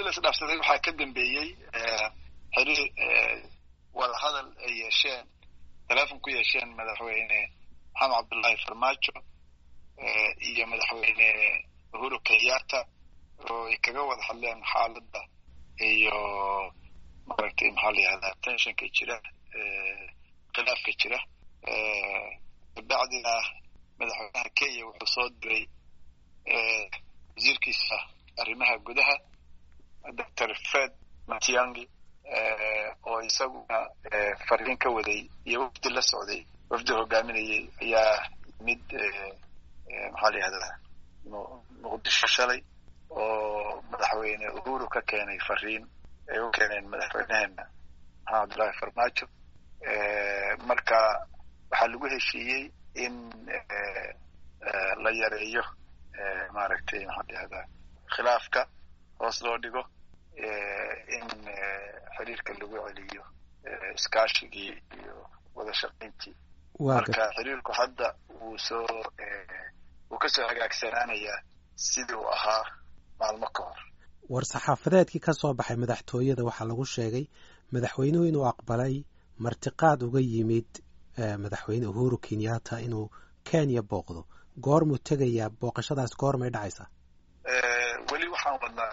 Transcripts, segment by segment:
la isdhaafsaday waxaa ka dambeeyey xiriir wadahadal ay yeesheen teleefon ku yeesheen madaxweyne maxamed cabdullaahi farmaajo iyo madaxweyne uhuru kenyatta oo ay kaga wada hadleen xaaladda iyo maaragtay maxaa la yihahdaa tensionka jira khilaafka jira kabacdina madaxweynaha kenya wuxuu soo diray wasiirkiisa arrimaha gudaha doctor fred matiangi oo isaguna fariin ka waday iyo wafdi la socday wafdi hogaaminayay ayaa mid maxaa la yihahdaa muqdisho shalay oo madaxweyne uhuru ka keenay fariin ay u keeneen madaxweyneheena maxamed cabdullaahi farmaajo marka waxaa lagu heshiiyey in la yareeyo maaragtay maxaa la yihahdaa khilaafka hoos loo dhigo in xiriirka lagu celiyo iskaashigii iyo wada shaqayntii marka xiriirku hadda wuu soo wuu kasoo hagaagsanaanayaa sidii uu ahaa maalmo ka hor war saxaafadeedkii ka soo baxay madaxtooyada waxaa lagu sheegay madaxweynuhu inuu aqbalay martiqaad uga yimid madaxweyne uhuru kenyatta inuu kenya booqdo goormuu tegayaa booqashadaas goormay dhacaysaa weli waxaan wadnaa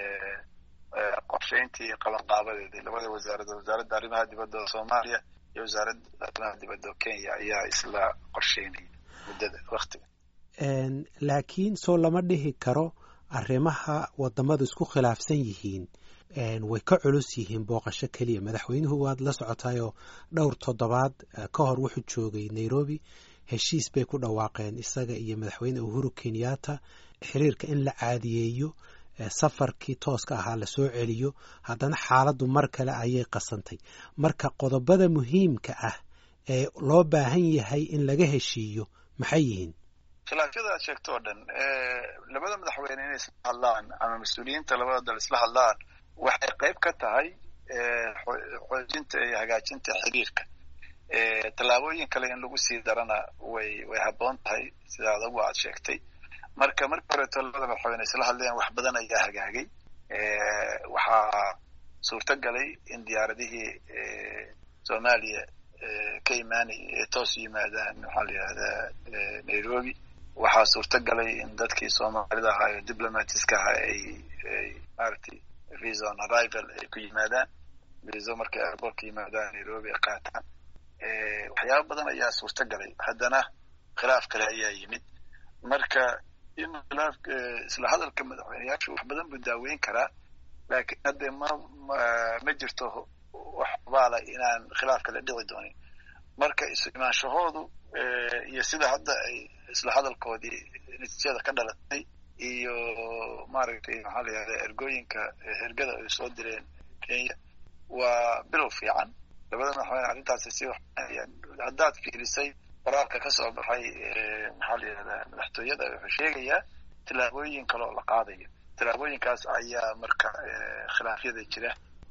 qorshayntii qabanqaabadeedii labada wasaaradood wasaaradda arrimaha dibadda oo soomaaliya iyo wasaaradda arrimaha dibadda oo kenya ayaa isla qorsheynaya muddada waktiga laakiin soo lama dhihi karo arrimaha wadamadu isku khilaafsan yihiin way ka culus yihiin booqasho keliya madaxweynuhu waad la socotayoo dhowr toddobaad ka hor wuxuu joogay nairobi heshiis bay ku dhawaaqeen isaga iyo madaxweyne uhuru kenyatta xiriirka in la caadiyeeyo safarkii tooska ahaa lasoo celiyo haddana xaaladdu mar kale ayay qasantay marka qodobada muhiimka ah ee loo baahan yahay in laga heshiiyo maxay yihiin khilaafyada aad sheegto oo dhan labada madaxweyne inay isla hadlaan ama mas-uuliyiinta labada dal isla hadlaan waxay qayb ka tahay xoojinta iyo hagaajinta xiriirka tallaabooyin kale in lagu sii darana way way habboon tahay sida adagu aad sheegtay marka markii horeeto labada madaxweyne isla hadleen wax badan ayaa hagaagay waxaa suurto galay in diyaaradihii soomaaliya ka imaanay ee toos yimaadaan maxaa la yihahdaa nairobi waxaa suurto galay in dadkii soomaalida ahaa ee diplomatiska ahaa ay ay maaragtay visa on arrival ay ku yimaadaan viso markay airportka yimaadaan nairobi ay qaataan waxyaaba badan ayaa suurto galay haddana khilaaf kale ayaa yimid marka in khilaaf isla hadalka madaxweyneyaashu wax badan buu daaweyn karaa laakiin hadde ma ma jirto wax baala inaan khilaaf kale dhici doonin marka isu imaanshahoodu iyo sida hadda ay isla hadalkoodii natiijada ka dhalatay iyo maaragtay maxaa la yihahda ergooyinka hergada ay soo direen kenya waa bilow fiican labada madaxweyne arrintaasi si waxayaan haddaad fiirisay qoraalka ka soo baxay maxaa la yihahdaa madaxtooyada wuxuu sheegayaa tillaabooyin kale oo la qaadayo tillaabooyinkaas ayaa marka khilaafyada jira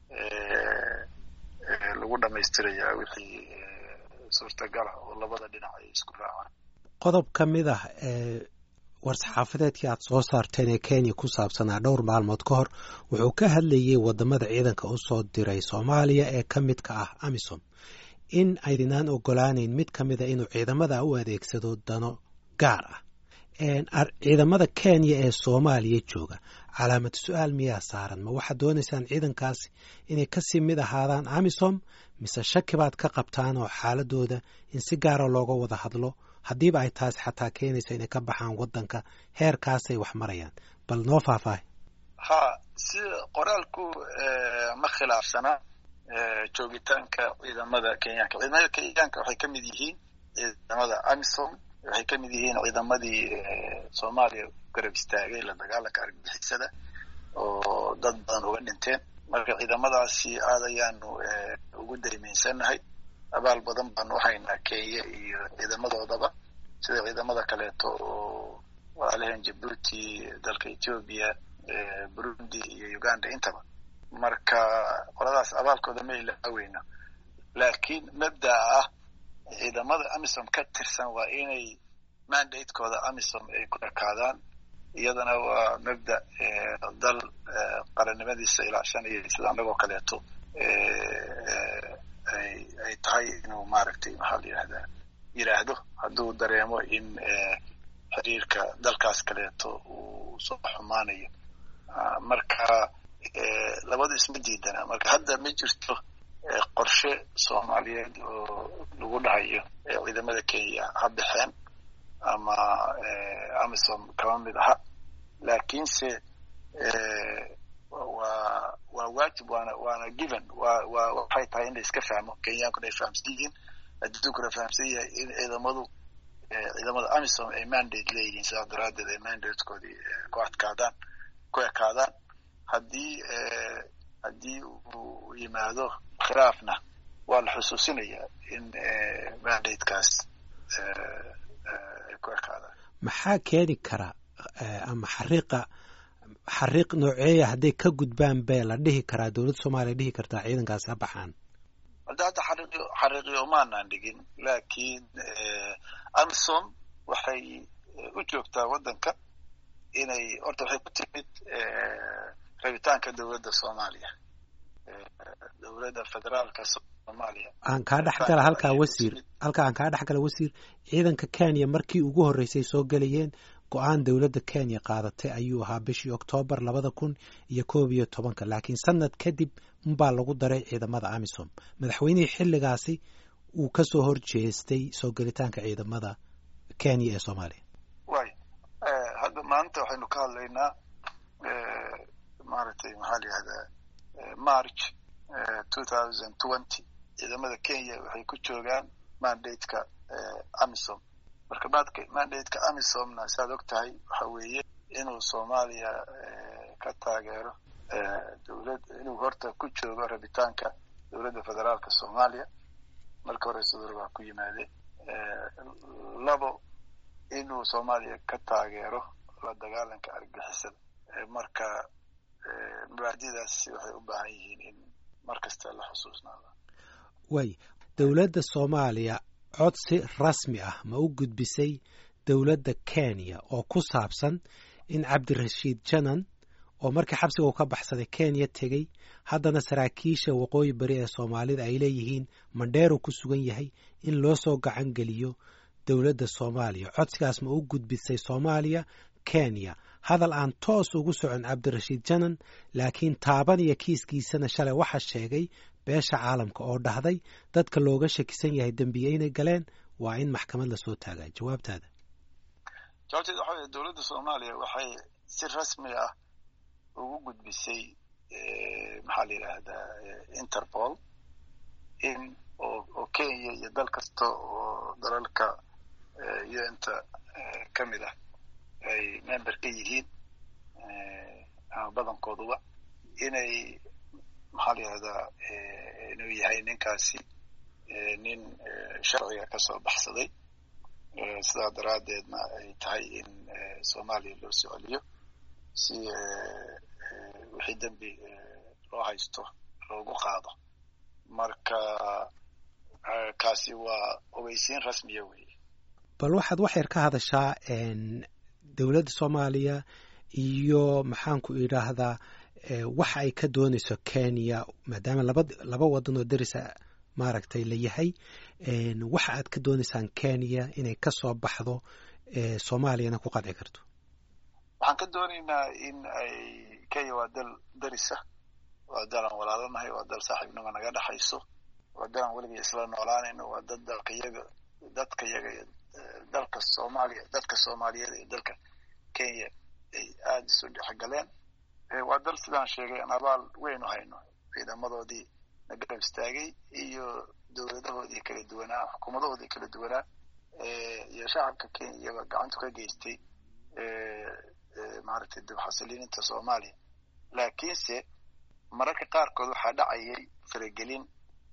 lagu dhamaystirayaa wixii suurtagala oo labada dhinac ay isku raacaan qodob ka mid ah war-saxaafadeedkii aad soo saarteen ee kenya ku saabsanaa dhowr maalmood ka hor wuxuu ka hadlayey wadamada ciidanka u soo diray soomaaliya ee ka midka ah amisom in aydinaan ogolaaneyn mid ka mida inuu ciidamada u adeegsado dano gaar ah ciidamada kenya ee soomaaliya jooga calaamad su-aal miyaa saaran ma waxaad doonaysaan ciidankaasi inay kasii mid ahaadaan amisom mise shaki baad ka qabtaan oo xaaladooda in si gaara looga wada hadlo haddiiba ay taasi xataa keenaysa inay ka baxaan waddanka heerkaasay wax marayaan bal noo faahfaahay ha si qoraalku ma khilaafsana joogitaanka ciidamada kenyaanka ciidamada kenyaanka waxay ka mid yihiin ciidamada amisom waxay ka mid yihiin ciidamadii soomaaliya garab istaagay la dagaalanka argagixisada oo dad badan uga dhinteen marka ciidamadaasi aad ayaanu ugu daymaysannahay abaal badan baanu haynaa kenya iyo ciidamadoodaba sida ciidamada kaleeto oo walaalaheen jabuuti dalka ethoobia burundi iyo uganda intaba marka qoladaas abaalkooda ma ilaaweyno laakiin mabdaa ah ciidamada amisom ka tirsan waa inay mandatekooda amisom ay ku ekaadaan iyadana waa mabda dal qarannimadiisa ilaashanaya sida annagoo kaleeto ay tahay inuu maaragtay maxaa la yidhahdaa yidhaahdo hadduu dareemo in xiriirka dalkaas kaleeto uu soo xumaanayo marka labadu isma diidana marka hadda ma jirto qorshe soomaaliyeed oo lagu dhahayo ciidamada kenya ha baxeen ama amisom kama mid aha laakiinse waa waa waajib waana waana given wa wa waxay tahay in la iska fahmo kenyaankuna ay fahamsan yihiin adduunkuna fahamsan yahay in ciidamadu ciidamada amisom ay mandate leeyihiin sidaas daraaddeed ay mandatekoodii ku adkaadaan ku ekaadaan haddii haddii uu yimaado khilaafna waa la xusuusinayaa in mandatekaas ay ku ekaadaan maxaa keeni kara ama xariiqa xariiq nooceeya hadday ka gudbaan bee la dhihi karaa dowladda soomaaliya dhihi kartaa ciidankaasi ha baxaan hadda hadda xariiqyo xariiqyo umaanaan dhigin laakiin amisom waxay u joogtaa waddanka inay horta waxay ku timid rabitaanka dowladda soomaaliya dowladda federaalka soomaaliya aan kaa dhex gala halkaa wasiir halkaa aan kaa dhex gala wasiir ciidanka kenya markii ugu horreysay soo gelayeen go-aan dowladda kenya qaadatay ayuu ahaa bishii oktoobar labada kun iyo koob iyo tobanka laakiin sanad kadib unbaa lagu daray ciidamada amisom madaxweynihii xilligaasi uu ka soo horjeestay soo gelitaanka ciidamada kenya ee soomaaliya way hadda maanta waxaynu ka hadlaynaa maaragtay maxaa la yihahdaa march two thousand twenty ciidamada kenya waxay ku joogaan mandateka amisom marka maadka mandateka amisomna saad og tahay waxa weeye inuu soomaaliya ka taageero dowlad inuu horta ku joogo rabitaanka dowladda federaalka soomaaliya marka hore sidor baa ku yimaadeen labo inuu soomaaliya ka taageero la dagaalanka argixisada marka mabaadidaas waxay u baahan yihiin in mar kasta la xusuusnaado way dowladda soomaaliya codsi rasmi ah ma u gudbisay dowladda kenya oo ku saabsan in cabdirashiid janan oo markii xabsiga uu ka baxsaday kenya tegey haddana saraakiisha waqooyi bari ee soomaalida ay leeyihiin mandheeru ku sugan yahay in loo soo gacan geliyo dowladda soomaaliya codsigaas ma u gudbisay soomaaliya kenya hadal aan toos ugu socon cabdirashiid janan laakiin taaban iyo kiiskiisana shalay waxaa sheegay beesha caalamka oo dhahday dadka looga shakisan yahay dembiye inay galeen waa in maxkamad lasoo taagaa jawaabtaada jawaabteeda waxa weye dowladda soomaaliya waxay si rasmi ah ugu gudbisay maxaa la yidhaahdaa interpol in oo oo kenya iyo dal kasta oo dalalka un-ta ka mid ah ay member ka yihiin ama badankooduba inay maxaa la yihahdaa inuu yahay ninkaasi nin sharciga kasoo baxsaday sidaa daraaddeedna ay tahay in soomaaliya loo soo celiyo si wixii dembi loo haysto loogu qaado marka kaasi waa ogeysiin rasmiya weeye bal waxaad wax yar ka hadashaa dowladda soomaaliya iyo maxaanku idhaahdaa waxa ay ka doonayso kenya maadaama laba laba waddan oo derisa maaragtay la yahay waxa aad ka doonaysaan kenya inay ka soo baxdo soomaaliyana ku qadci karto waxaan ka doonaynaa in ay kenya waa dal derisa waa dal aan walaalanahay waa dal saaxiibnimo naga dhexayso waa dal aan weligay isla noolaanayno waa dad dalka yaga dadka yaga dalka soomaaliya dadka soomaaliyeed iyo dalka kenya ay aada isu dhexgaleen waa dal sidaan sheegay aan abaal weyn u hayno ciidamadoodii na garab istaagay iyo dowladahoodii kala duwanaa xukuumadahoodii kala duwanaa iyo shacabka kenya iyaba gacantu ka geystay maaragtay dib xasiliininta soomaaliya laakiinse mararka qaarkood waxaa dhacayay faragelin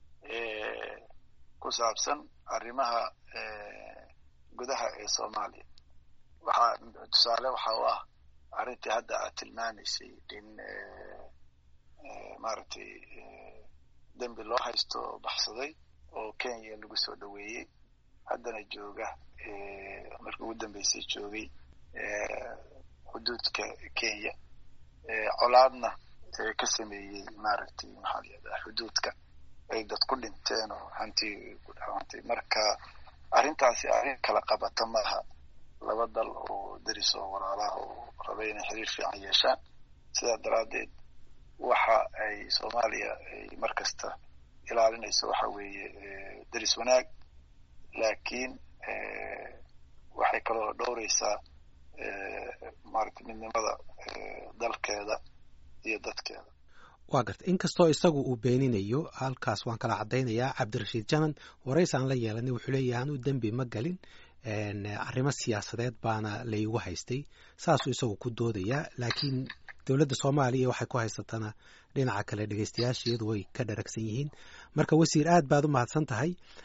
ku saabsan arrimaha gudaha ee soomaaliya waxaa tusaale waxa u ah arrintii hadda aad tilmaamaysay in maaragtay dembi loo haysto baxsaday oo kenya lagu soo dhoweeyey haddana jooga markii ugu dambeysay joogay xuduudka kenya colaadna ka sameeyey maaragtay maxaa layihahdaa xuduudka ay dad ku dhinteen oo hanti ku dhaawantay marka arrintaasi arrin kala qabata maaha laba dal oo deris oo walaalaha oo raba inay xiriir fiican yeeshaan sidaa daraaddeed waxa ay soomaaliya ay mar kasta ilaalinayso waxa weeye deris wanaag laakiin waxay kaloo dhowreysaa maaragtay midnimada dalkeeda iyo dadkeeda waa garta inkastoo isagu uu beeninayo halkaas waan kala caddaynayaa cabdirashiid janan warays aan la yeelanay wuxuu leeyahay anuu dembi ma galin arrimo siyaasadeed baana laygu haystay saasuu isagu ku doodayaa laakiin dowladda soomaaliya waxay ku haysatana dhinaca kale dhegeystayaasheedu way ka dharagsan yihiin marka wasiir aad baad u mahadsan tahay